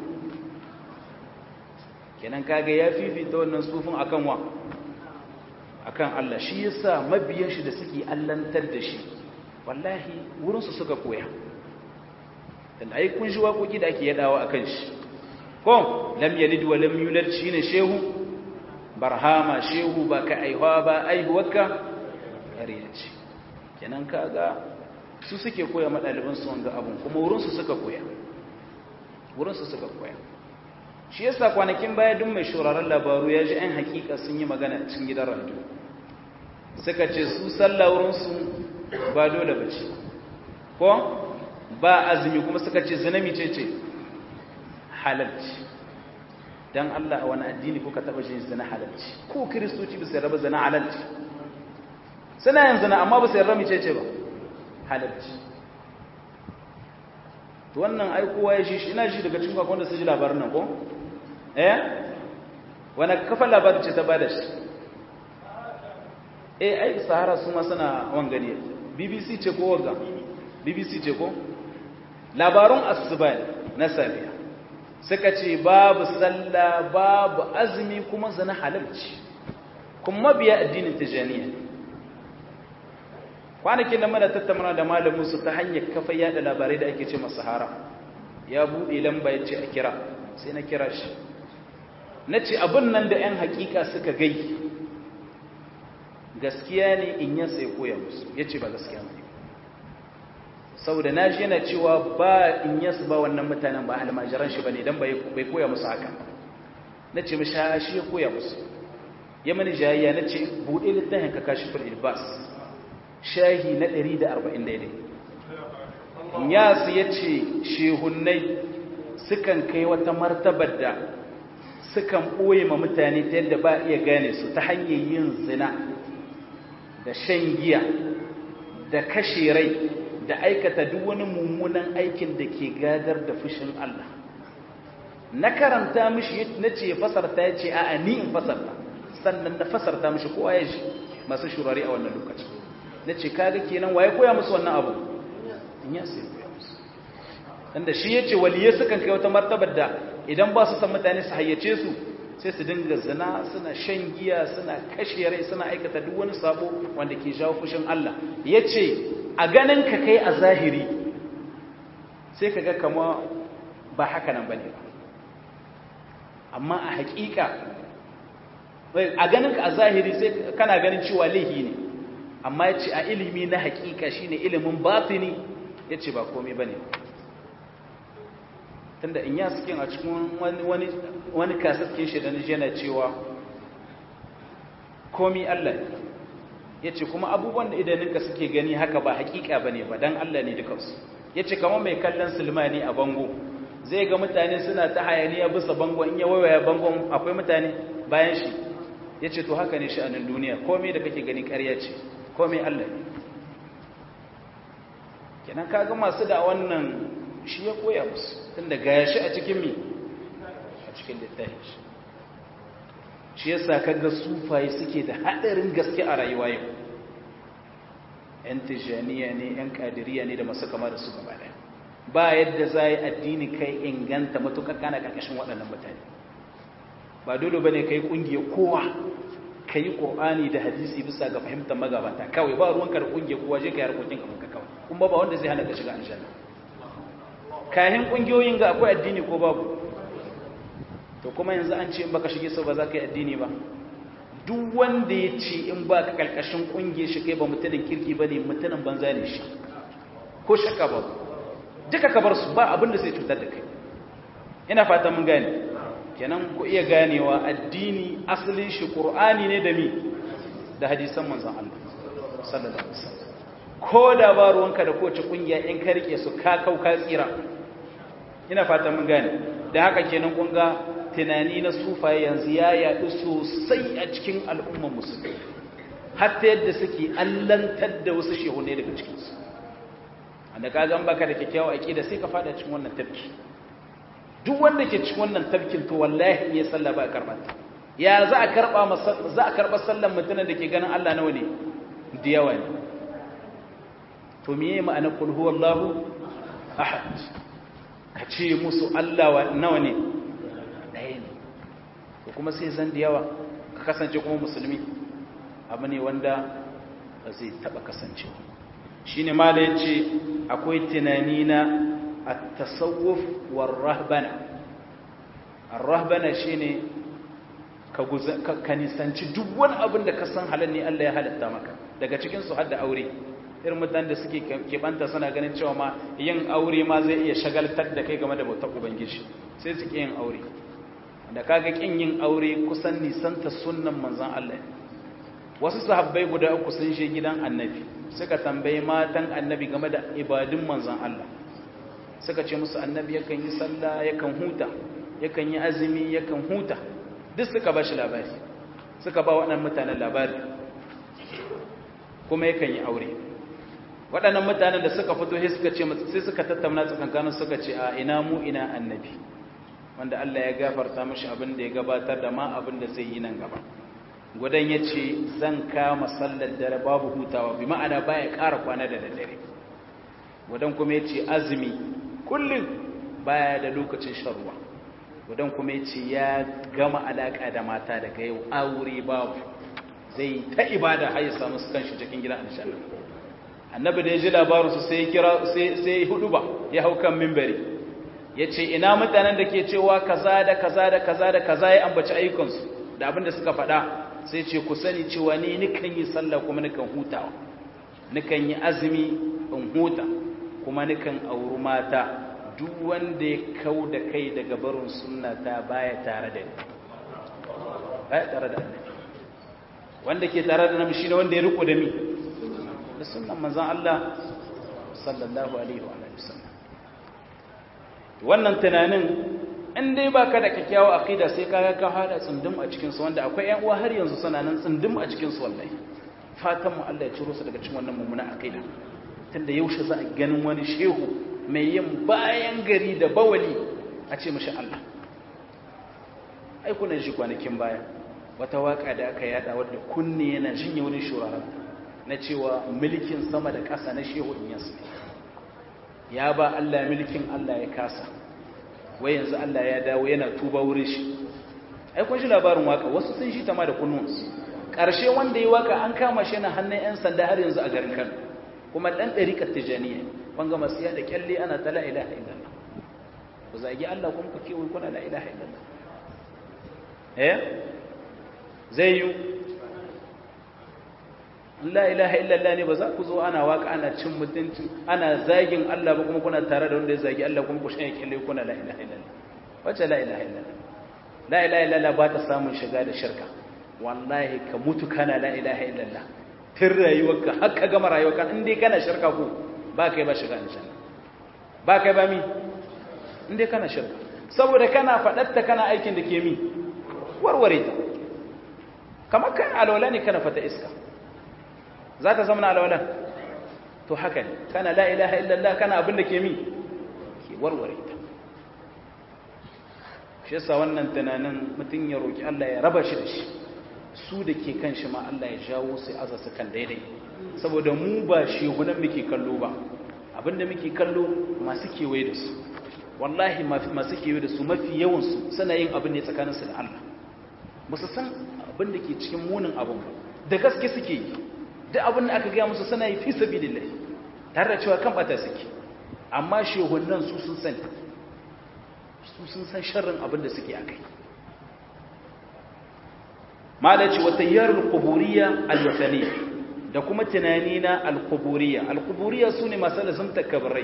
kenan kaga ya fifita wannan sufin akan wa akan Allah shi yasa mabiyan shi da suke allantar da shi wallahi wurin su suka koya dan ai kun shi waƙoƙi da ake yadawa akan shi ko lam yalid wa lam yulad shine shehu barhama shehu ba ka aiwa ba aihuwarka kariya ce kenan kaga su suke koya madaliban su wanga abun kuma wurin su suka koya wurin su suka koya shi yasa kwanakin baya duk mai shuraren labaru ya ji ‘yan hakika sun yi magana cikin gidan radio suka ce su sallah wurinsu ba dole ba ce ko ba azumi kuma suka ce zinami ce ce halalci don Allah a wani addini kuka taba shi zina halalci ko kiristoci bisa raba zina halalci suna yin zina amma bisa rami ce ce ba halalci to wannan aikowa ya shi ina shi daga cikin kwakwan da su ji labarin nan ko eh wani kafa labarin ce ta bada shi eh ai sahara su ma suna wangane bbc ce ko wagga bbc ce ko labarun asuba na safiya suka ce babu sallah babu azumi kuma zana halalci kuma mabiya addinin tijaniya kwanakin da mana tattauna da malamin su ta hanyar kafa yada labarai da ake ce masa haram ya buɗe lamba ya ce a kira sai na kira shi na ce abin nan da 'yan hakika suka gai gaskiya ne in yansa ya koya musu ya ce ba gaskiya ne saboda na shi yana cewa ba in yansu ba wannan mutanen ba almajiran shi ba ne don bai koya musu haka na ce masha shi ya koya musu ya mani jayayya na ce buɗe littafin ka kashi fil ilbas shahi na 140 daidai yasu ya ce shehunnai sukan kai wata martabar da sukan ɓoye ma mutane ta yadda ba iya gane su ta hanyar yin zina da shan giya da kashe rai da aikata duk wani mummunan aikin da ke gadar da fushin Allah na karanta mishi na ce fasarta ya ce a'a ni in fasarta sannan na fasarta mishi kowa ya shi masu shurare a wannan lokaci na ce kaga kenan waye koya musu wannan abu in ya sai koya musu tunda shi ya ce waliye sukan kai wata martabar da idan ba su san mutane su hayyace su sai su dinga zina suna shan giya suna kashe rai suna aikata duk wani sabo wanda ke jawo fushin Allah ya ce a ganin ka kai a zahiri sai ka ga kama ba haka nan bane ba amma a hakika a ganin ka a zahiri sai kana ganin cewa laihi ne amma ya ce a ilimi na hakika shine ilimin batini ya ce ba komai bane tunda in ya suke a cikin wani kasaskin shi da yana cewa komi Allah ya ce kuma abubuwan da idaninka suke gani haka ba hakika ba ne ba don Allah ne dukansu ya ce kama mai kallon sulmani a bango zai ga mutane suna ta hayaniya bisa bango in ya waiwaya bangon akwai mutane bayan shi ya ce to haka ne sha'anin duniya komai da kake gani karya ce komai Allah ne kenan kaga masu da wannan shi ya koya musu tunda gaya shi a cikin mi a cikin littafi shi shi yasa kaga sufaye suke da hadarin gaske a rayuwa yau yan tijaniya ne yan kadiriya ne da masu kama da su gaba daya ba yadda za yi addini kai inganta matukar kana karkashin waɗannan mutane ba dole bane kai kungiyar kowa ka yi ƙorani da hadisi bisa ga fahimtar magabata kawai ba ruwanka da kungiyar kowa je ka yi harkokin kamar ka kawai kuma ba wanda zai hana ka shiga aljanna kayan kungiyoyin ga akwai addini ko babu to kuma yanzu an ce in baka shige sau ba za ka yi addini ba duk wanda ya ce in ba ka karkashin kungiyar shi kai ba mutumin kirki ba ne mutumin banza ne shi ko shakka ba duka ka bar su ba abin da zai cutar da kai ina fata mun gane kenan ku iya ganewa addini asalin shi qur'ani ne da mi da hadisan manzon Allah sallallahu alaihi wasallam ko da ba ruwanka da kowace kungiya in ka rike su ka kau ka tsira ina fata mun gane da haka kenan kun ga tunani na sufaye yanzu ya yaɗu sosai a cikin al'ummar musulmi hatta yadda suke allantar da wasu shehunai daga cikinsu wanda ka gan baka da kyakkyawa aƙida sai ka fada cikin wannan tafki duk wanda ke cikin wannan tafkin to wallahi ya sallah ba a karɓa ya za a karɓa za a karɓa sallan mutumin da ke ganin Allah nawa ne da yawa ne to miye ma'anar kul huwallahu ahad ka ce musu Allah nawa ne ɗaya ne to kuma sai zan da yawa ka kasance kuma musulmi abu ne wanda ba zai taɓa kasancewa shi ne mala ya ce akwai tunani na a tasawuf war rahbana rahbana shi ne ka nisanci duk wani abin da ka san halal ne Allah ya halatta maka daga cikinsu har da aure irin mutane da suke keɓanta suna ganin cewa ma yin aure ma zai iya shagaltar da kai game da bautar ubangiji sai su yin aure da kaga kin yin aure kusan nisanta sunnan manzon Allah wasu sahabbai guda uku sun je gidan annabi suka tambayi matan annabi game da ibadun manzon Allah suka ce musu annabi yakan yi sallah yakan huta yakan yi azumi yakan huta duk suka ba shi labari suka ba waɗannan mutanen labari kuma yakan yi aure waɗannan mutanen da suka fito sai suka ce sai suka tattauna tsakankanin suka ce a ina mu ina annabi wanda Allah ya gafarta mashi abin da ya gabatar da ma abin da zai yi nan gaba gudan ya ce zan kama sallar dare babu hutawa bi ma'ana baya ƙara kwana da daddare gudan kuma ya ce azumi kullum baya da lokacin shan ruwa gudan kuma ya ce ya gama alaƙa da mata daga yau aure babu zai ta ibada har ya samu kanshi cikin gidan aljanna annabi da ya ji labarin su sai kira sai sai huduba ya hau kan minbari yace ina mutanen da ke cewa kaza da kaza da kaza da kaza ya ambaci ayyukansu da abin da suka faɗa sai ce ku sani cewa ni nikan yi sallah kuma nikan hutawa nikan yi azumi in huta kuma nikan auri mata duk wanda ya kau da kai daga barin sunna ta baya tare da ni baya tare da annabi wanda ke tare da nabi shine wanda ya riko da mi da sunnan manzon Allah sallallahu alaihi wa alihi wasallam wannan tunanin in dai baka da kyakkyawa aqida sai kaga ka hada tsundum a cikin su wanda akwai ƴan uwa har yanzu suna nan tsundum a cikin su wallahi fatan mu Allah ya ciro su daga cikin wannan mummuna aqida tunda yaushe za a ganin wani shehu mai yin bayan gari da bawali a ce mashi Allah ai kuna shi kwanakin baya wata waka da aka yada wadda kunne yana jinye wani shuraren na cewa mulkin sama da ƙasa na shehu in yasu ya ba Allah mulkin Allah ya kasa wai yanzu Allah ya dawo yana tuba wurin shi ai kun shi labarin waka wasu sun shi tama da kunnunsu ƙarshe wanda ya waka an kama shi na hannun 'yan sanda har yanzu a garin Kano kuma ɗan ɗariƙar tijaniya wanga masu yada kyalle ana ta la ilaha illallah ku zagi Allah kuma ku kewaye kuna la ilaha illallah eh zai yi la ilaha illallah ne ba za ku zo ana waka ana cin mutunci ana zagin Allah ba kuma kuna tare da wanda ya zagi Allah kuma ku shanye kyalle kuna la ilaha illallah wacce la ilaha illallah la ilaha illallah ba ta samun shiga da shirka wallahi ka mutu kana la ilaha illallah tun rayuwarka har ka gama rayuwarka in dai kana shirka ko ba kai ba shiga aljanna ba kai ba mi in dai kana shirka saboda kana faɗatta kana aikin da ke mi warware ta kamar kan alwala ne kana fata iska za ta zama alwala to haka ne kana la ilaha illallah kana abin da ke mi ke warware ta shi yasa wannan tunanin mutum ya roki Allah ya raba shi da shi su da ke kan shi ma Allah ya jawo sai aza su kan daidai saboda mu ba shehunan muke kallo ba abinda muke kallo masu kewaye da su wallahi masu kewaye da su mafi yawansu suna yin abin ne tsakaninsu da Allah ba su san abin da ke cikin munin abin ba da gaske suke yi duk abin da aka gaya musu suna yi fi sabilillah tare da cewa kan bata suke amma shehunan su sun sani su sun san sharrin abin da suke akai malaci wa tayyarul quburiyya al-wathaniyya da kuma tunani na al-quburiyya al-quburiyya sune masu lazumta kabarai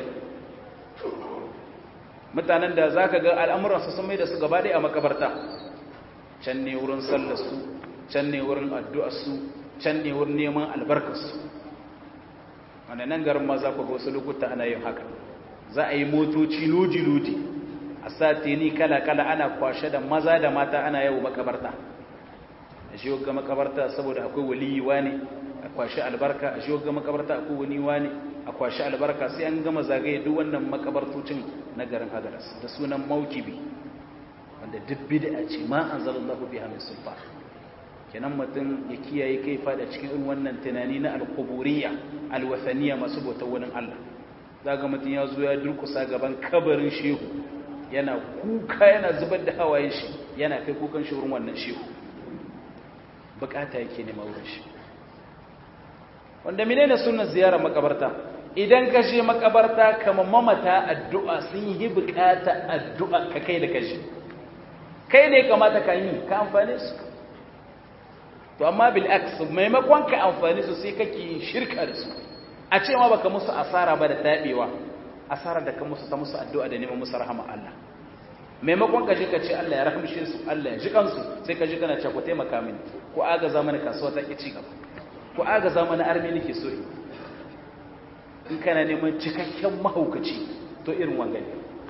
mutanen da zaka ga al'amuran su sun mai da su gaba a makabarta can ne wurin sallar su can ne wurin addu'ar su can ne wurin neman albarkar su wannan nan garin ma za ku ga wasu lokuta ana yin haka za a yi motoci lodi lodi a satini kala kala ana kwashe da maza da mata ana yawo makabarta a shi ga makabarta saboda akwai waliyi wani a kwashi albarka a shi ga makabarta akwai wani wani a kwashi albarka sai an gama zagaye duk wannan makabartocin na garin agaras da sunan maukibi wanda duk bid'a ce ma anzalallahu biha min sulfa kenan mutum ya kiyaye kai fada cikin irin wannan tunani na alquburiyya alwathaniya masu bautar wani Allah zaga mutum ya zo ya durkusa gaban kabarin shehu yana kuka yana zubar da hawayen shi yana kai kukan shi wurin wannan shehu bukata yake nema wurin shi wanda menene sunan ziyarar makabarta idan ka je makabarta kamar mamata addu'a sun yi bukata addu'a ka kai da kashi kai ne kamata ka yi ka amfane su to amma bil aks maimakon ka amfane su sai kake shirka da su a ce ma baka musu asara ba da tabewa asara da ka musu ta musu addu'a da neman musu rahama Allah maimakon ka ji ka ce Allah ya rahamshe su Allah ya ji kansu sai ka ji kana ce ku taimaka mini ku agaza mana kasuwa ta ki ci gaba ku agaza mana armi nake so in kana neman cikakken mahaukaci to irin wangane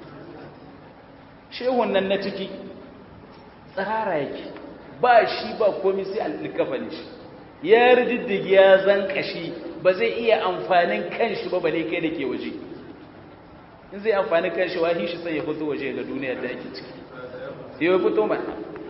shehun nan na ciki tsara yake ba shi ba komai sai alƙafa ne shi ya rididdigi ya zan kashi ba zai iya amfanin kanshi ba bale kai da ke waje in zai amfani kanshi wahi shi sai ya fito waje ga duniyar da ake ciki ya fito ba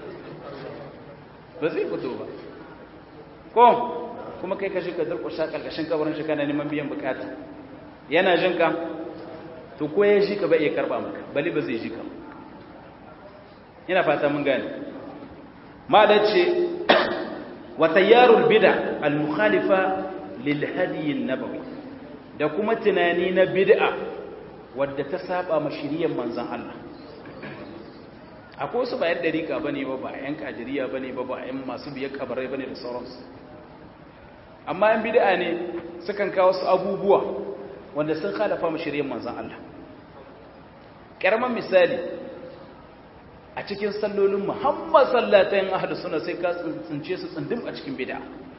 ba zai fito ba ko kuma kai kashi ka durƙusha ƙarƙashin kabarin shi kana neman biyan bukata yana jin ka to ko ya shi ka ba iya karɓa maka bali ba zai ji ka ina fata mun gane ma da ce wa tayyarul bid'a al mukhalifa lil hadi nabawi da kuma tunani na bid'a wadda ta saba ma shiriyar manzon Allah akwai wasu ba yan dariƙa bane ba ba yan kadiriya bane ba ba yan masu biyar kabarai bane da sauransu amma yan bid'a ne sukan kawo su abubuwa wanda sun khalafa ma shiriyar manzon Allah karaman misali a cikin sallolin muhammad sallatayin ahadu suna sai ka tsince su tsindim a cikin bida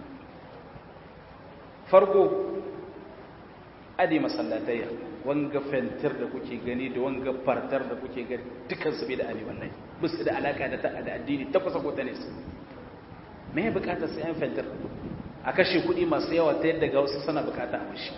farko adi masallatayya wanga fentir da kuke gani da wanga fartar da kuke gani dukansu bida ne wallahi bisu da alaka da ta da addini ta kusa ko ta nesa me ya bukatar sai an fentir a kashe kuɗi masu yawa ta yadda ga wasu suna bukata a mashi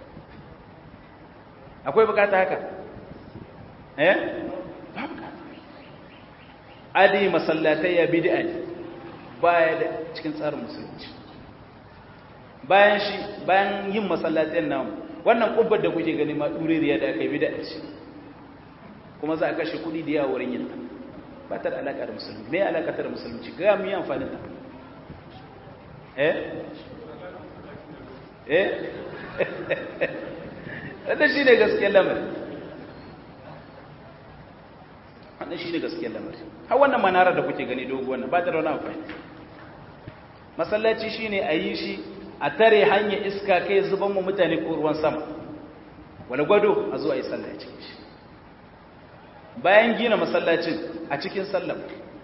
akwai bukata haka eh ba bukata adi masallatai ya bid'a ne baya da cikin tsarin musulunci bayan shi bayan yin masallatai namu wannan kubbar da kuke gani ma duririya da aka yi bid'a ce kuma za a kashe kudi da yawa wurin yin ta ba ta da alaka da musulunci me alaka ta da musulunci ga mu yi amfani da eh eh wannan shi ne gaskiyar lamarin wannan shi ne gaskiyar lamarin har wannan manarar da kuke gani dogo wannan ba ta da wani amfani masallaci shi ne a yi shi a tare hanyar iska kai zuban mu mutane ko ruwan sama wani gwado a zuwa yi sallah a cikin shi bayan gina masallacin a cikin sallah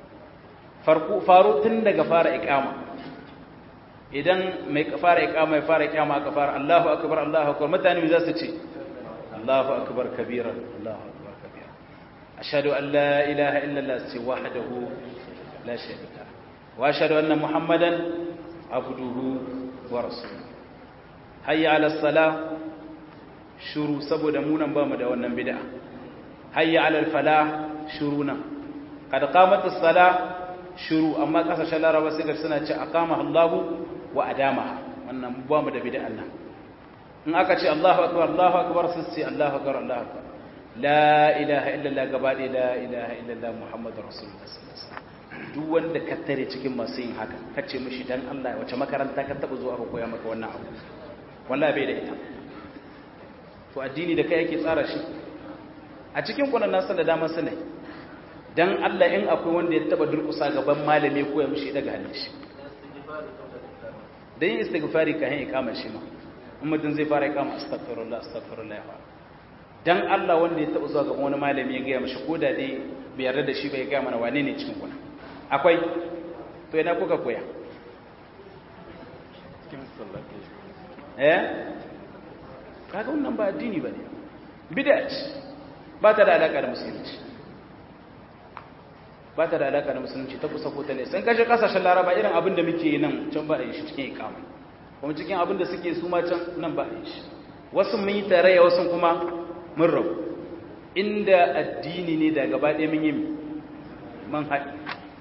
faru tun daga fara ikama idan mai fara ikama ya fara ikama aka fara Allahu akbar Allahu akbar mutane za su ce Allahu akbar kabiran Allahu akbar kabiran ashhadu an la ilaha illa Allah sai wahdahu la sharika wa ashhadu anna muhammadan abduhu wa rasuluhu hayya ala salah shuru saboda mu nan bamu da wannan bid'a hayya ala falah shuru nan kad qamat as-salah shuru amma kasashen laraba sai suna ce aqama Allahu wa adama wannan ba mu da bid'an nan in aka ce Allahu akbar Allahu akbar sai ce Allahu akbar Allahu akbar la ilaha illallah gabade la ilaha illallah muhammadur rasulullah sallallahu alaihi wasallam duk wanda ka tare cikin masu yin haka kace mishi dan Allah wace makaranta ka taba zuwa ka koya maka wannan abu wallahi bai da ita to addini da kai yake tsara shi a cikin kunan nasu da dama su ne dan Allah in akwai wanda ya taba durkusa gaban malami ko ya mishi daga hannun shi dan yin istighfari ka hin ikama shi ma in mutum zai fara ikama astaghfirullah astaghfirullah ya fara dan Allah wanda ya taba zuwa gaban wani malami ya gaya mishi ko da dai bai yarda da shi bai gaya mana wane ne cikin kuna akwai to ina kuka koya eh kaga wannan ba addini bane bid'a ba ta da alaka da musulunci ba ta da alaka da musulunci ta kusa ko ta ne san kashe kasashen laraba irin abin da muke nan can ba a yi shi cikin ikama kuma cikin abin da suke su ma can nan ba a yi shi wasu mun yi tarayya wasu kuma mun rabu inda addini ne da gaba ɗaya mun yi man haɗi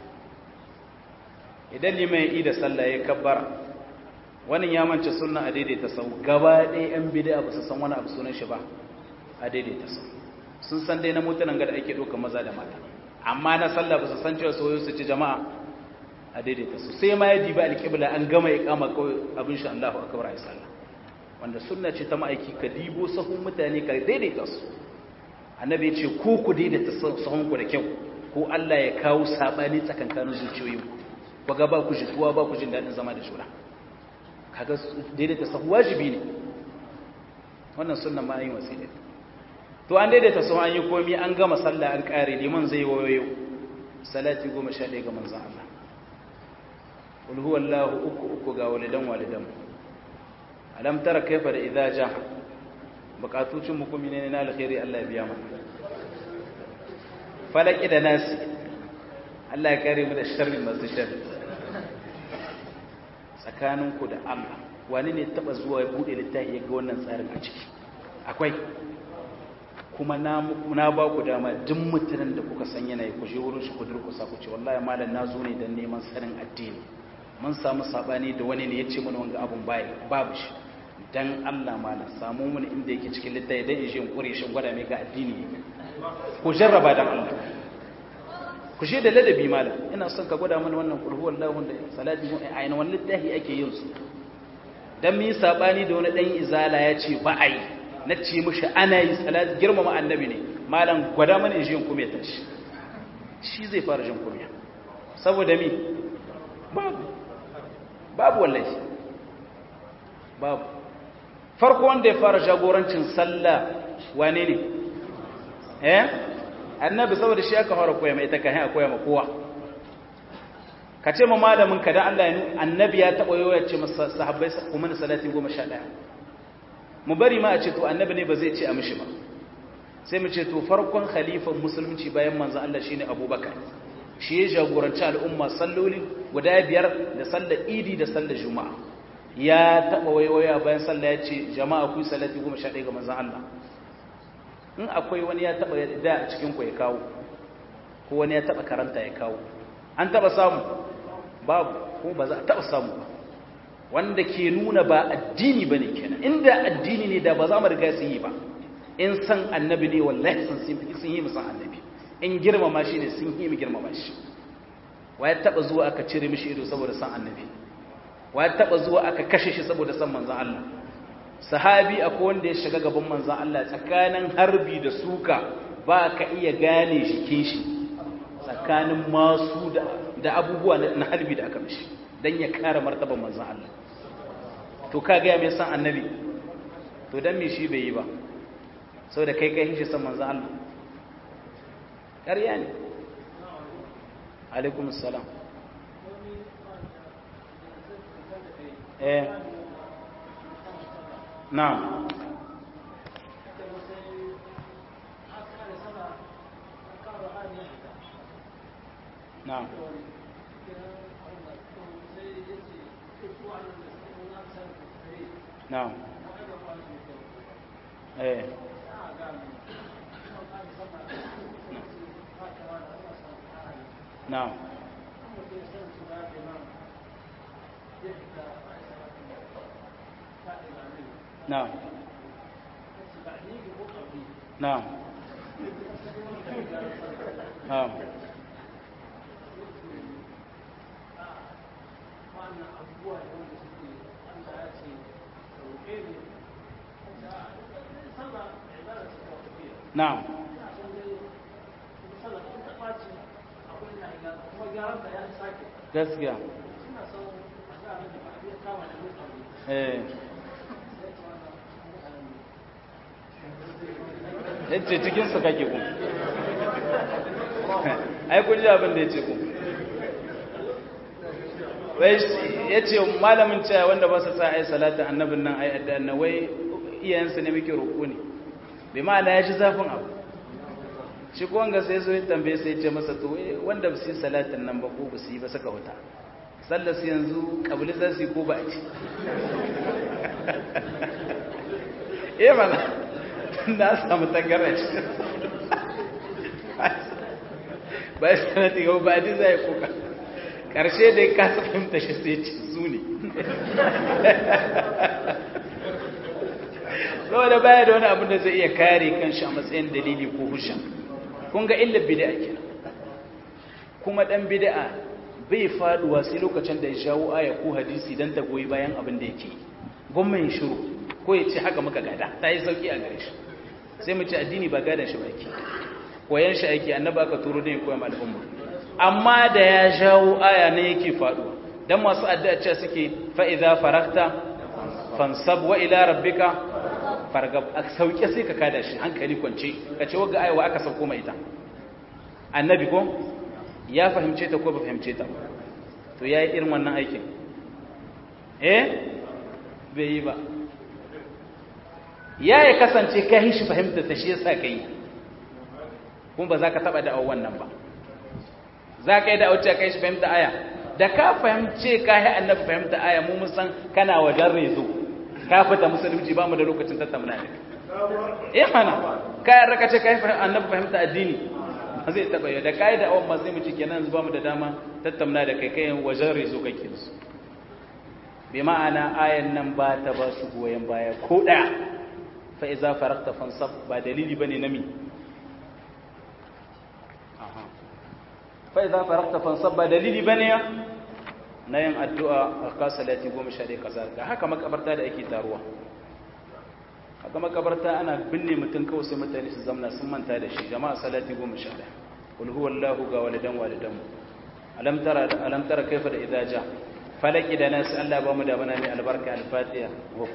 idan liman ya yi da sallah ya kabbara wani ya mance sunna a daidaita sau gaba ɗaya yan bida ba su san wani abu sunan shi ba a daidaita sau sun san dai na mutanen gada ake ɗauka maza da mata amma na sallah ba su san cewa soyo su ci jama'a a daidaita su sai ma ya diba alƙibla an gama ya kama kawai abin shi Allahu akbar ayi sallah wanda sunna ce ta ma'aiki ka dibo sahun mutane ka daidaita su annabi ya ce ko ku daidaita sahun ku da kyau ko Allah ya kawo sabani tsakankanin zuciyoyin ku ga ba ku jituwa ba ku jin daɗin zama da juna kaga daidaita sahu wajibi ne wannan sunnan ma yin wasila to an daidaita su an yi komi an gama sallah an kare liman zai wayoyo salati goma sha ɗaya ga manzan Allah qul huwallahu uku uku ga walidan walidan alam tara kaifa da idza ja bukatucin mu kuma ne na alkhairi Allah ya biya mu falaki da nasi Allah ya kare mu da sharri masu sharri tsakaninku da Allah wani ne taba zuwa ya bude littafi ya ga wannan tsarin a ciki akwai kuma na ba ku dama duk mutanen da kuka san yanayi ku je wurin shi ku durkusa ku ce wallahi malam na zo ne don neman sanin addini mun samu sabani da wani ne ya ce mana wanga abun bai babu shi dan Allah malam samu mun inda yake cikin littafi dan in je in kure shi gwada mai ga addini ku jarraba dan Allah ku je da ladabi malam ina son ka gwada mana wannan kulhu wallahu da salati mu a ina wannan littafi ake yin su dan mi sabani da wani dan izala ya ce ba ai na ce mishi ana yi salati girmama annabi ne malam gwada mana jin kuma ya tashi shi zai fara jin kuma saboda mi babu babu wallahi babu farko wanda ya fara jagorancin sallah wane ne eh annabi saboda shi aka fara koya mai ita kan a koya ma kowa ka ce ma malamin ka da Allah ya nuna annabi ya taɓa yau ya ce masa sahabbai kuma na salati goma sha ɗaya mu bari ma a ce to annabi ne ba zai ce a mishi ba sai mu ce to farkon khalifan musulunci bayan manzon Allah shine abubakar shi ya jagoranci al'umma salloli guda biyar da sallar idi da sallar juma'a ya taɓa waiwaya bayan sallah ya ce jama'a ku salati goma sha ɗaya ga manzon Allah in akwai wani ya taɓa da a cikin ku ya kawo ko wani ya taɓa karanta ya kawo an taɓa samu babu ko ba za a taɓa samu ba wanda ke nuna ba addini ba ne kenan inda addini ne da ba za mu riga su yi ba in san annabi ne wallahi sun sun yi musan annabi in girmama shi ne sun yi mu girmama shi wa ya taɓa zuwa aka cire mishi ido saboda san annabi wa ya taɓa zuwa aka kashe shi saboda san manzan Allah sahabi akwai wanda ya shiga gaban manzan Allah tsakanin harbi da suka ba ka iya gane jikin shi tsakanin masu da abubuwa na harbi da aka mishi don ya kare martaban manzan Allah to ka gaya mai san annabi to don me shi bai yi ba sau da kai kai shi san manzan Allah ƙarya ne alaikum salam eh na'am na'am na'am eh na'am na'am na'am na'am na'am gaskiya eh yace cikin su kake ku ai kun ji abin da yace ku wai yace malamin cewa wanda ba su sa ai salatin annabin nan ai addan wai iyayensu ne muke roƙo ne bai ma'ana ya ji zafin abu shi ko wanga sai zo ya tambaye sai ya ce masa to wanda ba su yi salatin nan ba ko ba su yi ba suka wuta sallar su yanzu kabili za su yi ko ba a ci eh mana na samu tangarar shi ba ya sanati ga ba ji zai kuka ƙarshe da ya kasa fahimta shi sai ce su ne saboda baya da wani abin da zai iya kare kanshi a matsayin dalili ko hujja kun ga illar bid'a kenan kuma dan bid'a bai faduwa sai lokacin da ya shawo aya ko hadisi dan ta goyi bayan abin da yake gwamnati shiru ko ya ce haka muka gada ta yi sauki a gare shi sai mu ce addini ba gadan shi ba yake koyan shi ake annaba aka turo ne koyan al'umma amma da ya shawo aya ne yake faduwa dan masu addu'a ce suke fa idza farakta fansab wa ila rabbika fargab a sauke sai ka kada shi hankali kwance ka ce wagga aiwa aka sauko mai ita annabi ko ya fahimce ta ko ba fahimce ta to ya yi irin wannan aikin eh bai yi ba ya ya kasance ka yi shi fahimta ta shi yasa ka yi kuma ba za ka taɓa da'awar wannan ba za ka yi da'awar cewa ka yi shi fahimta aya da ka fahimce ka yi annabi fahimta aya mu musan kana wajen rezo ka fita musulunci ba mu da lokacin tattauna da eh mana kayan raka ce kai annabi fahimta addini ba zai taba yau da kai da awon masu mu cike nan ba mu da dama tattauna da kai kai wajen rezo kake su bi ma'ana ayan nan ba ta ba su goyen baya ko daya fa iza farakta fansab ba dalili bane na mi fa idza faragta fansab ba dalili bane na yin addu'a a ka salati goma sha ɗaya kaza ga haka makabarta da ake taruwa haka makabarta ana binne mutum kawai sai mutane su zamna sun manta da shi jama'a salati goma sha ɗaya kul huwallahu ga walidan walidan alam tara alam tara kaifa da idza ja falaki da nasu Allah ba mu da bana mai albarka al-fatiha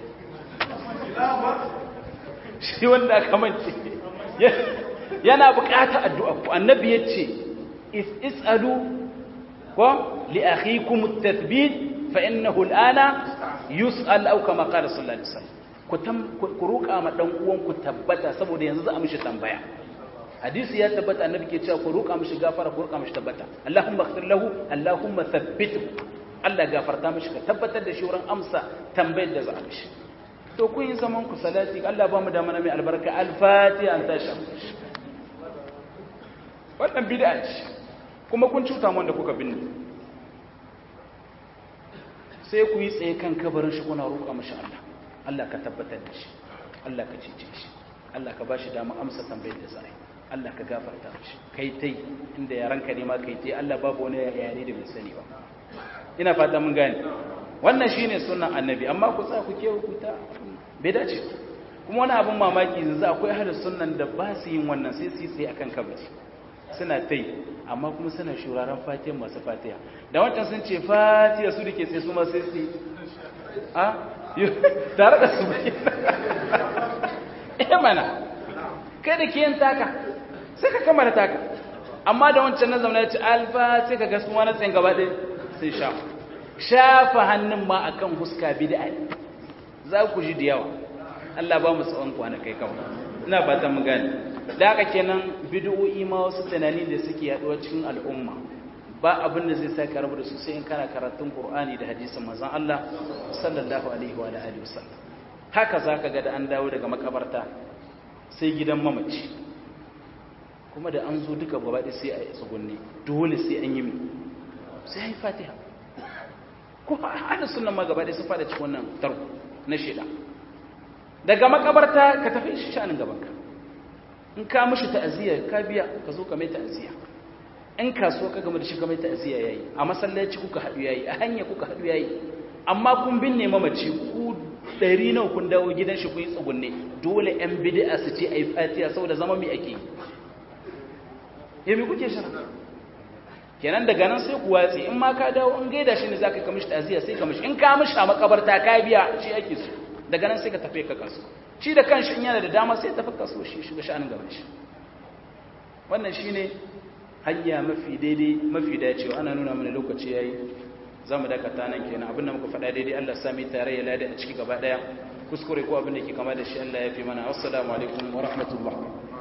shi wanda aka mance yana bukata addu'a ku annabi yace is'alu ko li akhikum at-tathbit fa innahu al-ana yus'al aw kama qala sallallahu alaihi wasallam ku tam ku roka ma dan uwan ku tabbata saboda yanzu za a mishi tambaya hadisi ya tabbata annabi ke cewa ku roka mishi gafara ku roka mishi tabbata Allahumma ighfir lahu Allahumma thabbithu Allah gafarta mishi ka tabbatar da shi wurin amsa tambayar da za a mishi to kun yi zaman ku salati Allah ba mu da mana mai albarka al-fatiha an tashi wannan bid'a ce kuma kun cuta mu wanda kuka binne sai ku yi tsaye kan kabarin shi kuna roƙa mashi Allah Allah ka tabbatar da shi Allah ka cece shi Allah ka bashi dama amsa tambayar da zai Allah ka gafarta mishi kai tai inda yaranka ne ma kai tai Allah babu wani yare da bai sani ba ina fata mun gane wannan shine sunnan annabi amma ku tsaya ku ke ku ta bai dace kuma wani abin mamaki yanzu akwai ahlus sunnan da ba su yin wannan sai su yi sai akan kabari suna ta yi amma kuma suna shuraren fatiha masu fatiha da wancan sun ce fatiha su dake sai su ma sai su a tare da su bai eh mana kai da ke yin taka sai ka kama da taka amma da wancan na zama ya ce alfa sai ka gasu wani tsayin gaba ɗaya sai sha shafa hannun ma akan huska bid'a za ku ji da yawa Allah ba mu tsawon kwanakai kawai ina fatan mu gane da haka kenan bid'o'i ma wasu tunani da suke yaduwa cikin al'umma ba abin da zai sa ka rabu da su sai in kana karatun Qur'ani da hadisin manzon Allah sallallahu alaihi wa alihi wasallam haka zaka ga da an dawo daga makabarta sai gidan mamaci kuma da an zo duka gaba sai a yi tsugunni dole sai an yi mi sai an yi fatiha ko ana sunan ma gaba su fada cikin wannan tarko na shida daga makabarta ka tafi shi shanin gabanka in ka mishi ta'aziyya ka biya ka zo ka mai ta'aziyya in kasuwa ka gama da shi ka mai ta'aziyya yayi a masallaci kuka haɗu yayi a hanya kuka haɗu yayi amma kun binne mamaci ku ɗari nawa kun dawo gidan shi kun yi tsugunne dole yan bid'a su ce ayi fatiha saboda zama mai ake yi me kuke shara kenan daga nan sai ku watsi in ma ka dawo in gaida shi ne zaka ka mishi ta'aziyya sai ka mishi in ka mishi a makabarta ka biya shi ake so daga nan sai ka tafi ka kasu shi da kanshi in yana da dama sai tafi kaso shi shiga sha'anin gaban shi wannan shine hanya mafi daidai mafi dacewa ana nuna mana lokaci yayi zamu dakata nan kenan abin da muka faɗa daidai Allah sami tare ya lada a ciki gaba daya kuskure ko abin da ke kama da shi Allah ya fi mana assalamu alaikum wa rahmatullah